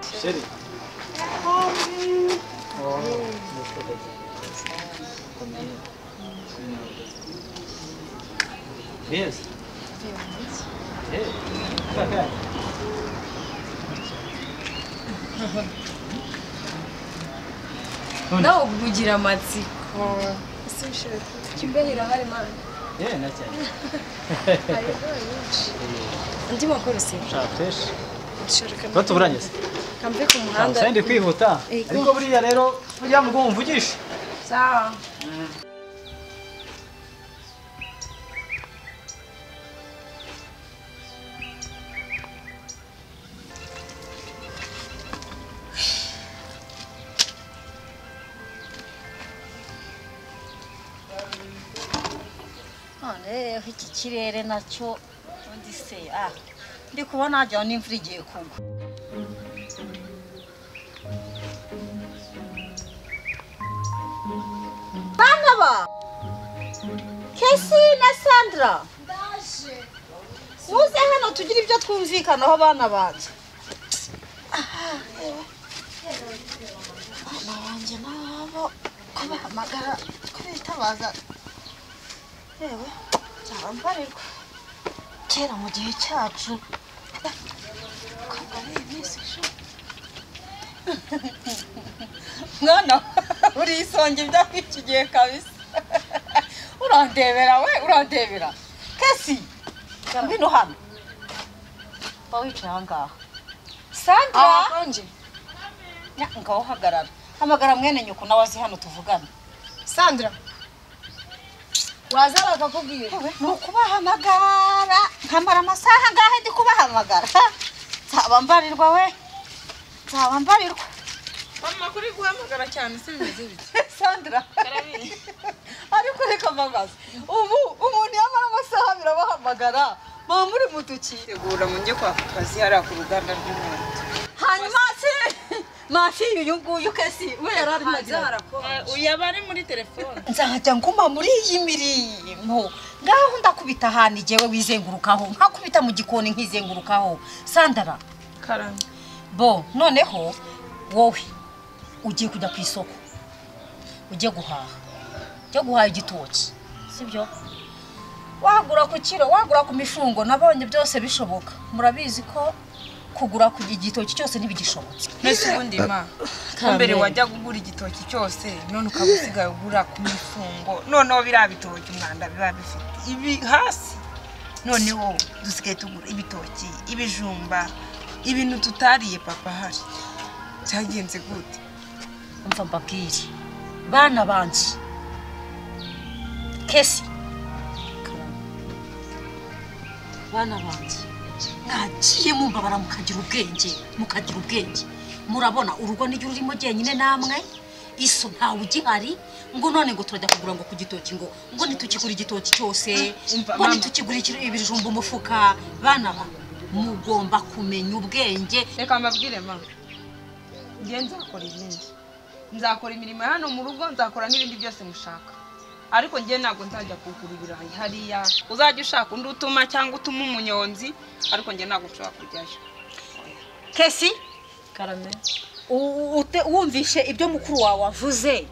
city. Yes. Yes. nawe ubwo ugira amatsiko Kibeho irahari mani Yeah, that's it. hari inkunga nyinshi andi makuru simba Sharp fish. dushaka Tuba tuburangiza. kamve ku muhanda Sende kwihuta. Yego. Ariko buriya rero burya mugo mvugisha. sawa none rero iki kirere nacyo undi se ah ndi kubona wagira ngo n'imvura igiye kugwa bana ba kesi na sandra muze hano tugire ibyo twumvikanaho bana banjye Ah, reba. bana banjye n'abo kubahamagara kubitabaza yewe byarambarirwa kera mu gihe cyacu kwambara iyi minsi ishize mwana uri isonga ibyo iki gihe kabisa urandebera we urandebera kesi ngwino hano ba wicaye aha ngaha sandra ahakonje nya- ngaho uhagarara hamagara mwene nyoko nawe azi hano tuvugana sandra waza bakakubwira yewe ni ukubahamagara nkamara amasaha ngahe ndi kubahamagara ha? nzaba mbarirwa we nzaba mbarirwa mama kuri guhamagara cyane si bimeze bityo sandra ariko reka mbabaze ubu umuntu yamara amasaha abiri abahamagara mama muri mutukire tegura mu njye kwaka akazi hariya ku ruganda rw'inkweto hanyuma se masi uyu nguyu kesi we yari arimo agira yaba ari muri telefone nzajya nguma muri iyi mirimo ngaho ndakubita ahantu igewe wizengurukaho nkakubita mu gikoni nkizengurukaho sandara karame bo noneho wowe ugiye kujya ku isoko ujye guhaha ujye guhaha igitoki sibyo wagura ku kiro wagura ku mifungo nabonye byose bishoboka murabizi ko kugura ku igitoki cyose ntibigishobotse mbese ubundi ma mbere wajyaga ugura igitoki cyose none ukaba usigaye ugura ku mifungo noneho biriya bitoki umwanda biba bifite ibi hasi noneho dusigaye tugura ibitoki ibijumba ibintu tutariye papa ahari cyagenze gute mva mbabwire bana banjye kesi bana banjye mwagiye mumbabara mukagira ubwenge mukagira ubwenge murabona urugo niryo rurimo jyenyine namwe iso ntawe ugihari ngo none ngo turajya kugura ngo ku gitoki ngo ngo nitukigura igitoki cyose Umva, ngo mama. nitukigura ikiro- ibijumba umufuka bana ba mugomba kumenya ubwenge reka mbabwire mama ngiye nzakora ibindi nzakora imirimo ya hano mu rugo nzakora n'ibindi byose mushaka ariko ngiye ntabwo nzajya kugura ibirayi hariya uzajya ushaka undi utuma cyangwa utuma umunyonzi ariko ngiye ntabwo nshobora kujyayo kesi karame U- ute- wumvishe ibyo mukuru wawe wavuze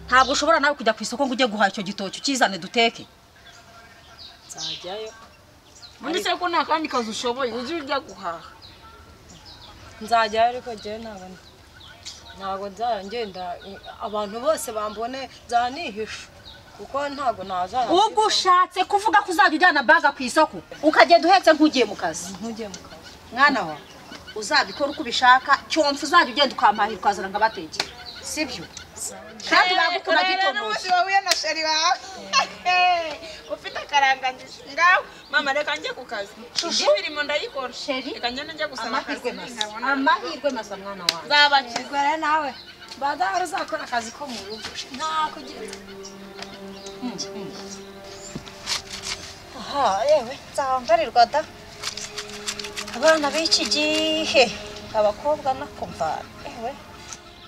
ntabwo ushobora nawe kujya ku isoko ngo ujye guhaha icyo gitoki ukizane duteke nzajyayo ubundi se ko nta kandi kazi ushoboye ujye ujya guhaha nzajyayo ariko njyewe ntabwo ntabwo nzajya ngenda abantu bose bambone nzajya nihisha kuko ntabwo nazajya ubwo ushatse kuvuga ko uzajya ujyana baga ku isoko ukagenda uhetse nk'ugiye mu kazi ntujye mu kazi mwana wa uzabikora uko ubishaka cyomfa uzajya ugenda ukampahira ukazana ngo abatekere sibyo kandi bagukora gitonoje wahuye na sheri wawe ufite akarangangizi ngaho mama reka njye ku kazi indi mirimo ndayikora Sheri, reka njye njya gusaba amahirwe masa amahirwe masa mwana wawe nzabakiza nawe badahora uzakora akazi ko mu rugo nta kugira aha yewe nzambarirwa da abana b'iki gihe abakobwa nakumva yewe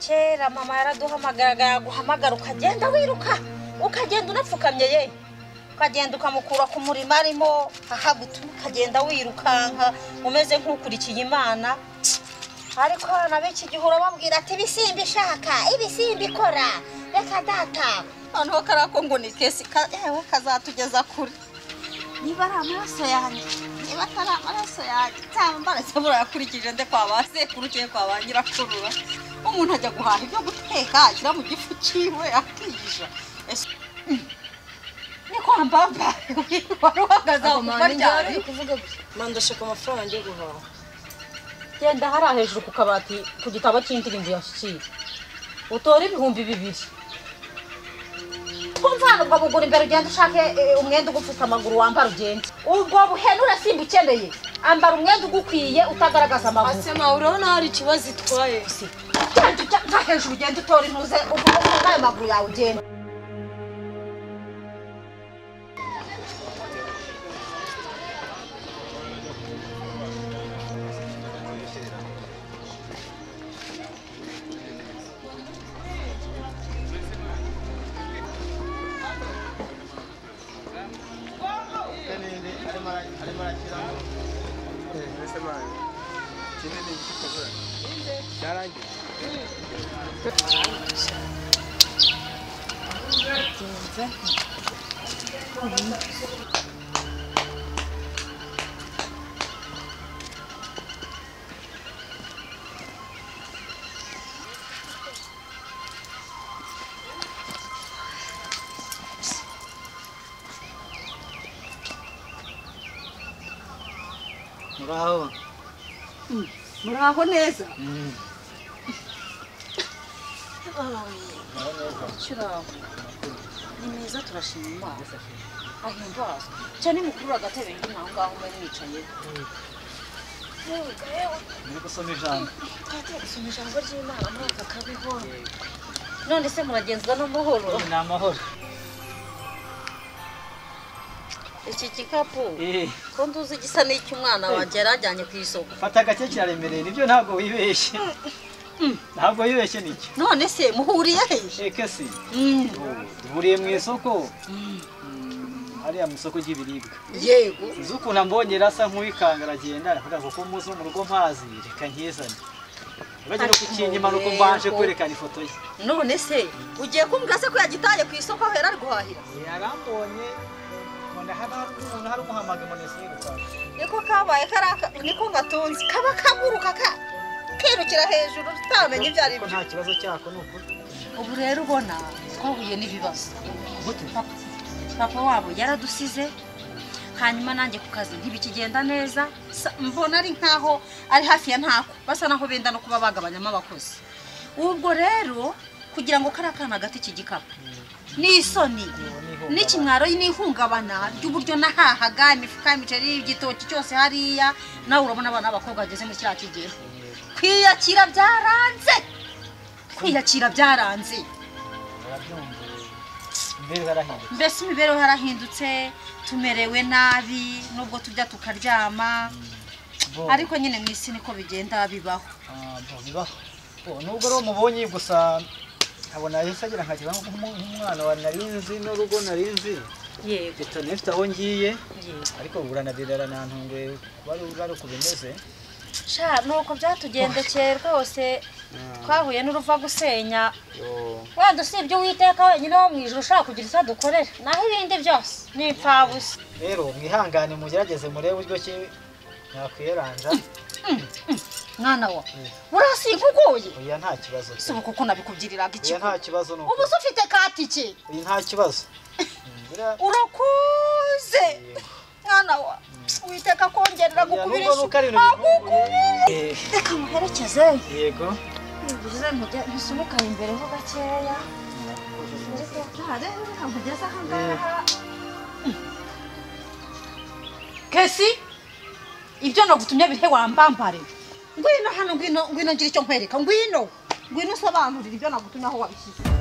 kera mama yaraduhamagaraga yaguhamagara ukagenda wiruka ukagenda unapfukamye ye ukagenda ukamukura ku murimo arimo aha gutuma ukagenda wirukanka umeze nk'ukurikiye imana ariko na benshi igihe urababwira ati ibisimba ishaka ibisimba ikora reka data noneho kariya ko ngo ni kesi ka- yewe kazatugeza kure niba ari amaraso yanjye niba atari amaraso yanjye nzaba mbaraze burayakurikije nde kwa ba sekuru cyangwa kwa ba nyirakurura umuntu ajya guhaha ibyo guteka ashyira mu gifu cyiwe akiyisha Ese- Mm. ni kwa mbamba wari uhagaze aho mu maryango mandashaka amafaranga njye guhaha genda hariya hejuru ku kabati ku gitabo cy'indirimbo yashyikiye utore ibihumbi bibiri twumva hano ukabugura imbere ugenda ushake eh, umwenda ugupfuka amaguru wambara ugende ubwo buhenura simba ukeneye ambara umwenda ugukwiye utagaragaza amaguru asema uraho naho hari ikibazo itwaye genda ujya ujya hejuru ugenda utora intuze ufunga ayo maguru yawe ugenda Muraho. muraho neza Mm. ni meza turashima imana ahimbazwe cyane mukuru agatebe ndi aho ngaho mba mwicaye Muri gusoma ijambo. twajya gusoma ijambo ry'imana mwaka kabeho none se muragenza n'amahoro Ni amahoro. iki gikapu Eh, ko nduzi gisa n'icy'umwana wanjye yari ajyanye ku isoko fata gake kiraremereye nibyo ntabwo wibeshye. Ntabwo wibeshye nicyo. none se muhuriye he Eke si. Duhuriye mu isoko. Mm, Hariya mu isoko ry'ibiribwa. yego Uzi ukuntu ambonye rero asa nk'uwikanga aragenda aravuga ngo ko muzi mu rugo mpazi reka nkizane. Bagira Ati, kukinyima nuko mureko. mbanje kwerekana ifoto ye. none se ugiye kumbwira se ko yagitaye ku isoko ahera ari guhahira yarambonye none haba hari umuntu hari umuhamagaye ngo nese yirukanka niko kabaye karaka niko gatunze kaba kaguruka ka kirukira hejuru utamenya ibyo ari ko byo nta kibazo cyako ni ukuri ubu rero ubona twahuye n'ibibazo gute papa papa wabo yaradusize hanyuma nanjye ku kazi ntibikigenda neza Sa- mbona ari nkaho ari hafi ya ntako basa naho benda no kuba bagabanyamo abakozi ubwo rero kugira ngo kariya kana hagati iki gikapu ni isoni n'ihungabana. n'ikimwaro n'ihungabana ry'uburyo nahahaga imifuka y'imiceri igitoki cyose hariya nawe urabona abana b'abakobwa bageze muri kiriya kigero kwiyakira byaranze kwiyakira byaranze barabyumva mbere barahinduka mbese imibereho yarahindutse tumerewe nabi nubwo tujya tukaryama bo ariko nyine mu isi niko bigenda bibaho ah, bo bibaho bo nubwo rero mubonye gusa nkabona yahise agira nkagira nk'umwana wa nari nzi n'urugo nari nzi yego leta nifite aho ngiye yego ariko uranabirara nantunguye kuba ari ari uko bimeze sha nuko byatugendekeye rwose twahuye n'uruva gusenya Yo. wenda usibye uwiteka wenyine wo mu ijoro ushaka kugira icyo adukorera naho ibindi byose ni impfabusa rero mwihangane mugerageze murebe uburyo ki mwakwiyeranja mwana wa urasinkuguye oya nta kibazo pe. subuka uko nabikubwiriraga iki oya nta kibazo ni ubu ukuri se ufite katike Iyi nta kibazo Mm, biriya- urakuze Yego. mwana wa witeka kongerera Oya, gukubira nubwo nuko ari ibintu agukubira Eh, reka muherekeze yego mubize musubukaye imbere ho gakeya nkamugeza aha kesi ibyo nagutumye bihe wambambare ngwino hano ngwino ngwino ngira icyo nkwereka ngwino ngwino usobanurira ibyo nagutumye aho wabishyize